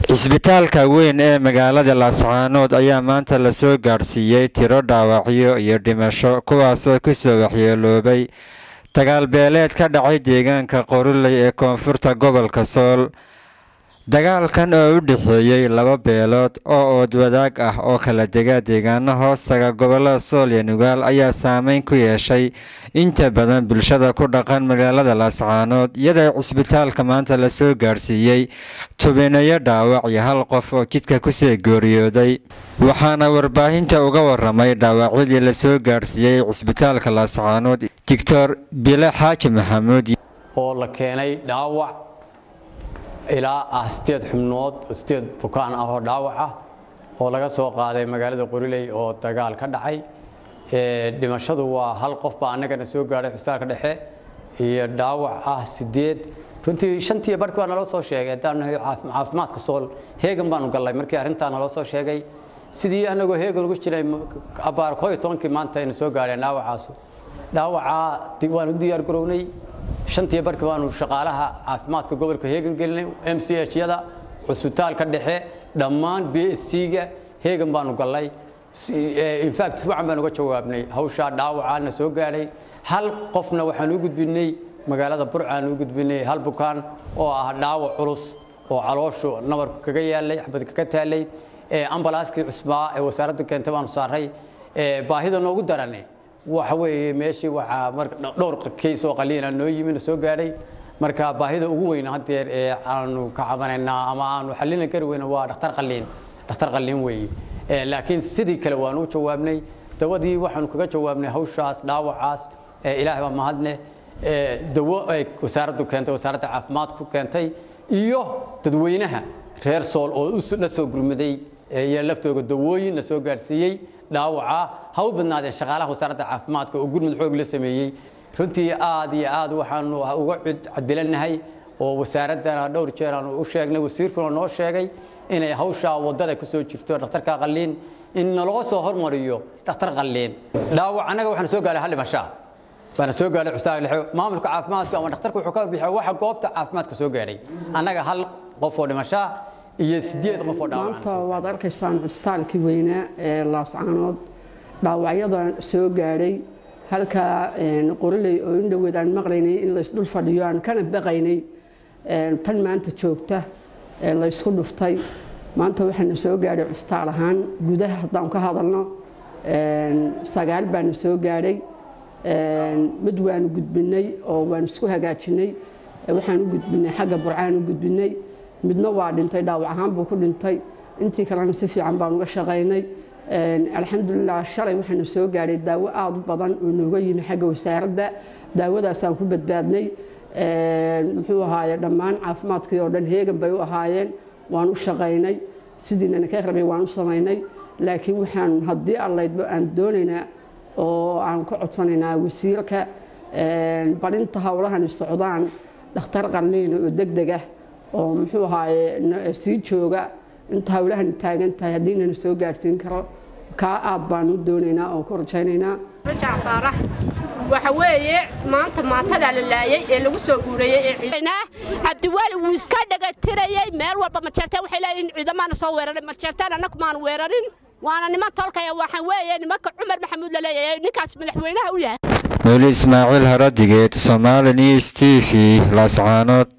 cisbitaalka weyn ee magaalada laascaanood ayaa maanta lasoo gaadhsiiyey tiro dhaawacyo iyo dhimasho kuwaasoo kusoo waxyeeloobay dagaalbeeleed ka dhacay deegaanka qoruley ee koonfurta gobolka sool dagaalkan oo u dhexeeyey laba beelood oo oodwadaag ah oo kala dega deegaano hoostaga gobolada sool iyo nugaal ayaa saameyn ku yeeshay inta badan bulshada ku dhaqan magaalada laascaanood iyadoo cisbitaalka maanta lasoo gaadhsiiyey tubineyo dhaawac iyo hal qof oo jidka kusoo geeriyooday waxaana warbaahinta uga waramay dhaawacyadii lasoo gaadhsiiyey cisbitaalka laascaanood doctor bile xaaji maxamuud oo la keenay dhaawac ilaa ah sideed xubnood sideed bukaan ah oo dhaawac ah oo laga soo qaaday magaalada qoriley oo dagaal ka dhacay dhimashadu waa hal qof baa annagana soo gaadhay xusbitaalka dhexe iyo dhaawac ah sideed runtii shantii barhkii waa naloo soo sheegay haddaan nahay caafimaadka sool heegan baanu gallay markii arrintaa naloo soo sheegay sidii annagoo heegan ugu jiray abaar koo iyo tobankii maanta aynu soo gaadheen dhaawacaasu dhaawacaa waanu u diyaar garownay shantii barkii baanu shaqaalaha caafimaadka gobolka heegan gelinay m c h yada cusbitaalka dhexe dhammaan b s c-ga heegan baanu gallay infact subacan baan uga jawaabnay hawshaa dhaawacaana soo gaadhay hal qofna waxaan u gudbinay magaalada burcaan u gudbinay hal bukaan oo ah dhaawac culus oo calooshu nabarku kaga yaalay xabad kaga taalay ambalaaskii cusbaa ee wasaaradda keentay baanu saaray baahida noogu darane waxa weeye meeshii waxaa marka dhowr kays oo qaliina noo yimina soo gaadhay marka baahida ugu weyn haddeer ee aanu ka cabanaynaa ama aanu xallina kari weyna waa dhakhtar qaliin dhakhtar qaliin weeye laakiin sidii kale waanu u jawaabnay dawadii waxaanu kaga jawaabnay hawshaas dhaawacaas ilaahay baa mahadne dawo ay wasaaraddu keentay wasaaradda caafimaadku keentay iyo dadweynaha reer sool oo la soo gurmaday iyo laftooda dawooyin la soo gaadhsiiyey dhaawaca ha u badnaadeen shaqaalaha wasaaradda caafimaadka oo gurmud xoog la sameeyey runtii aad iyo aad waxaanu uga cadilanahay oo wasaaraddana dhowr jeer aanu u sheegnay wasiirkuna noo sheegay inay hawshaa waddada ku soo jirto dhakhtarka qalliin in naloo soo hormariyo dhakhtar qalliin dhaawac annaga waxaan soo gaaray hal dhimashaa baana soo gaadhay cusbitaal dhexe maamulka caafimaadka ama dhakhtarka wuxuu ka warbixiya waxa goobta caafimaadka soo gaadhay annaga hal qof oo dhimashaa iyo sideed qof oo dhaawac maanta waad arkaysaan cusbitaalkii weynaa ee laascaanood dhaawacyada soo gaadhay halkaa qoriley oo in dhoweed aan maqlaynay in laysdhul fadhiyo aan kana baqaynay tan maanta joogta ee laysku dhuftay maanta waxaana soo gaadhay cusbitaal ahaan gudaha haddaan ka hadalno sagaal baana soo gaadhay mid waanu gudbinay oo waanu isku hagaajinay waxaan u gudbinay xagga burcaan u gudbinay midna waa dhintay dhaawac ahaan buu ku dhintay intii kalena si fiican baan uga shaqaynay alxamdulilah shalay waxaanu soo gaadhay daawo aada u badan oo nooga yimi xagga wasaaradda daawadaasaan ku badbaadnay muxuu ahaaye dhammaan caafimaadkii oo dhan heegan bay u ahaayeen waan u shaqaynay sidiinana ka rabay waan u samaynay laakiin waxaan haddii allaydba aan doonaynaa oo aan ka codsanaynaa wasiirka barinta howlahani socdaan dhakhtar qalliina oo deg deg ah oo muxuu ahaaye sii jooga inta hawlahani taagan tahay haddiinana soo gaadhsiin karo kaa aad baan u doonaynaa oo ku rajaynaynaa faarax waxa weeye maanta maantadaa la laayay ee lagu soo guurayey cabdiwaali wuu iska dhagatirayey meel walba marjeertaan waxay leeyihin ciidamaana soo weeraray marjeertaan annagu maanu weerarin waana niman tolkaya waxaa weeye nimanka cumar maxamuud la leeyahay ninkaas madaxweynaha u yahay weli ismaaciil haradigeed somaali news t v laascaanood